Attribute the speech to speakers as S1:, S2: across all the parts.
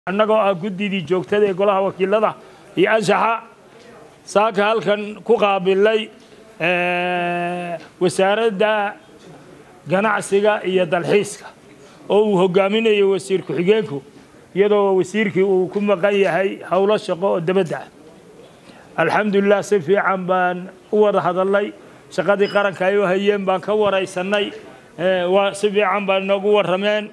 S1: annagoo ah guddidii joogtada ee golaha wakiilada iyo anshaxa saaka halkan ku qaabilay wasaaradda ganacsiga iyo dalxiiska oo uu hogaaminayo wasiir ku-xigeenku iyadoo wasiirkii uu ku maqan yahay howlo shaqo oo dabadda ah alxamdulilah si fiican baan u wada hadalnay shaqadii qaranka ay u hayeen baan ka waraysannay si fiican baan inoogu warrameen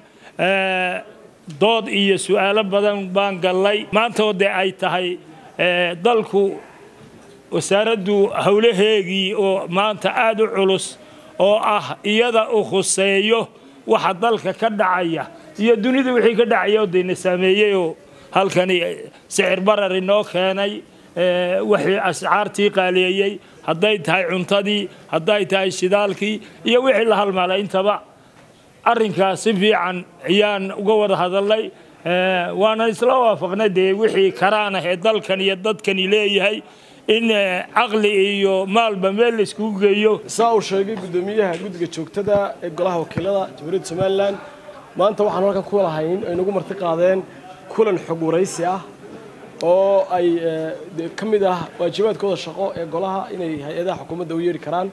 S1: dood iyo su-aalo badan baan gallay maantoo dee ay tahay dalku wasaaraddu howlaheegii oo maanta aada u culus oo ah iyada u khuseeyo waxa dalka ka dhacaya iyo dunida wixii ka dhacaya oo dayna saameeyey oo halkani sicir barar inoo keenay wixii ascaartii qaaleeyey hadday tahay cuntadii hadday tahay shidaalkii iyo wixii la halmaalay intaba arrinkaas si fiican ayaan uga wada hadalnay waanan isla waafaqnay dee wixii karaan ah ee dalkan iyo dadkani leeyahay in caqli iyo maalba meel la iskugu geeyo
S2: saa uu sheegay guddoomiyaha guddiga joogtada ee golaha wakiilada jamhuuriyadda somalilan maanta waxaan halkan ku lahayn ay nagu marti qaadeen kulan xog waraysi ah oo ay ka mid ah waajibaadkooda shaqo ee golaha inay hay-adaha xukuumadda u yeeri karaan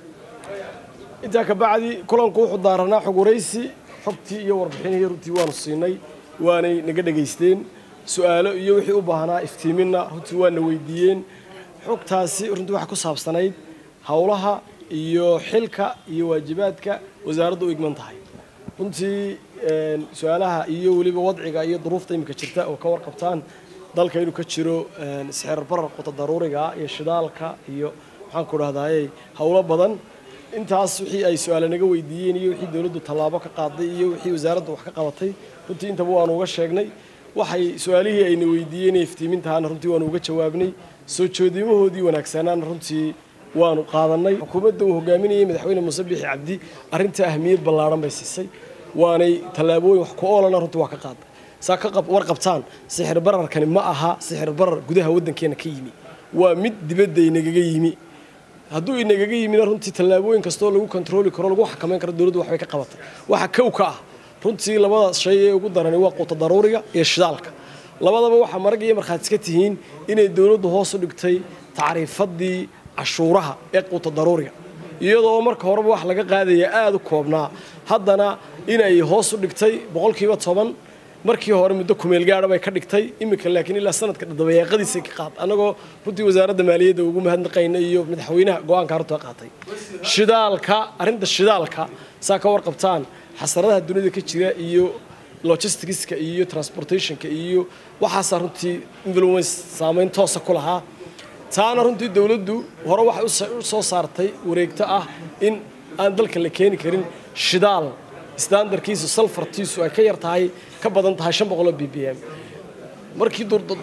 S2: intaa ka bacdi kulanku wuxuu daaranaa xog waraysi xogtii iyo warbixinihii runtii waanu siinay waanay naga dhegaysteen su-aalo iyo wixii u baahnaa iftiiminna runtii waana weydiiyeen xogtaasi runtii waxay ku saabsanayd howlaha iyo xilka iyo waajibaadka wasaaraddu u igman tahay runtii su-aalaha iyo weliba wadciga iyo duruufta iminka jirta oo ka warqabtaan dalka inuu ka jiro sixir barar quta daruuriga iyo shidaalka iyo maxaan ku dhahdaayey howlo badan intaas wixii ay su-aale naga weydiiyeen iyo wixii dowladdu tallaabo ka qaaday iyo wixii wasaaraddu wax ka qabatay runtii intaba waanu uga sheegnay waxay su-aalihii ayna weydiiyeen ee iftiimintahaana runtii waanu uga jawaabnay soo joodimahoodii wanaagsanaana runtii waanu qaadanay xukuumadda uu hogaaminayay madaxweyne muuse biixi cabdi arrinta ahmiyad ballaaran bay siisay waanay tallaabooyin wax ku oolana runtii waa ka qaaday saa ka warqabtaan sixir bararkani ma aha sixir barar gudaha waddankeena ka yimi waa mid dibadda inagaga yimi hadduu inagaga yimina runtii tallaabooyin kastoo lagu kontrooli karo lagu xakamayn karo dowladdu waxbay ka qabatay waxa kow ka ah runtii labada shay ee ugu darani waa quuta daruuriga iyo shidaalka labadaba waxaa marag iyo markhaati iska tihiin inay dowladdu hoos u dhigtay tacriifadii cashuuraha ee quuta daruuriga iyadoo marka horeba wax laga qaadaya aada u koobnaa haddana inay hoos u dhigtay boqolkiiba toban markii hore muddo kumeel gaadha bay ka dhigtay iminka laakiin ilaa sanadka dabayaaqadiisay ka qaad annagoo runtii wasaaradda maaliyadda ugu mahadnaqayna iyo madaxweynaha go-aanka arrintaa qaatay shidaalka arrinta shidaalka saa ka warqabtaan xasaradaha dunida ka jira iyo logisticska iyo transportationka iyo waxaasaa runtii influence saameyn toosa ku lahaa taana runtii dowladdu hore waxay u soo saartay wareegto ah in aan dalka la keeni karin shidaal standarkiisu salfartiisu ay ka yar tahay ka badan tahay shan boqoloo b b m markii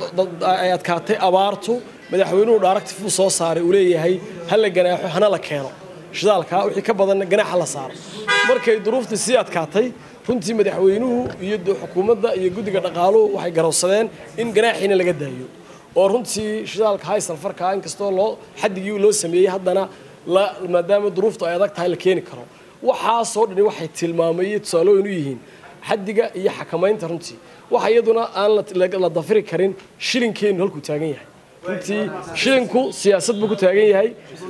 S2: ay adkaatay abaartu madaxweynuhu directive uu soo saaray uu leeyahay ha la ganaaxo hana la keeno shidaalka wixii ka badanna ganaaxa la saaro markay duruuftii sii adkaatay runtii madaxweynuhu iyo xukuumadda iyo guddiga dhaqaaluhu waxay garowsadeen in ganaaxiina laga daayo oo runtii shidaalka hay salfarka inkastoo loo xadigii loo sameeyey haddana maadaama duruuftu ay adag tahay la keeni karo waxaasoo dhani waxay tilmaamayey tusaalooyin u yihiin xadiga iyo xakamaynta runtii waxa iyaduna aan la dafiri karin shilinkeennu halkuu taagan yahay runtii shilinku siyaasad buu ku taagan yahay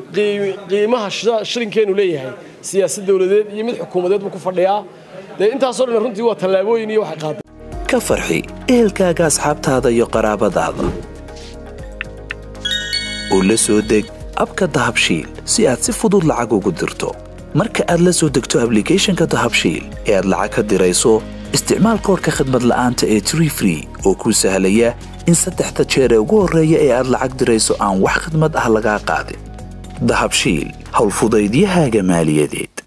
S2: qiimaha shilinkeennu leeyahay siyaasad dowladeed iyo mid xukuumadeed buu ku fadhiyaa dee intaasoo dhan runtii waa tallaabooyin iyo waxay qaaday
S3: ka farxi ehelkaaga asxaabtaada iyo qaraabadaada oo la soo deg abka dahabshiil si aad si fudud lacag ugu dirto marka aad la soo degto ablicathonka dahabshiil ee aad lacag ka dirayso isticmaal koorka khadmad la'aanta ee tree free oo kuu sahlaya in saddexda jeer ee ugu horreeya ee aad lacag dirayso aan wax khadmad ah lagaa qaadin dahabshiil howlfudaydiyahaaga maaliyadeed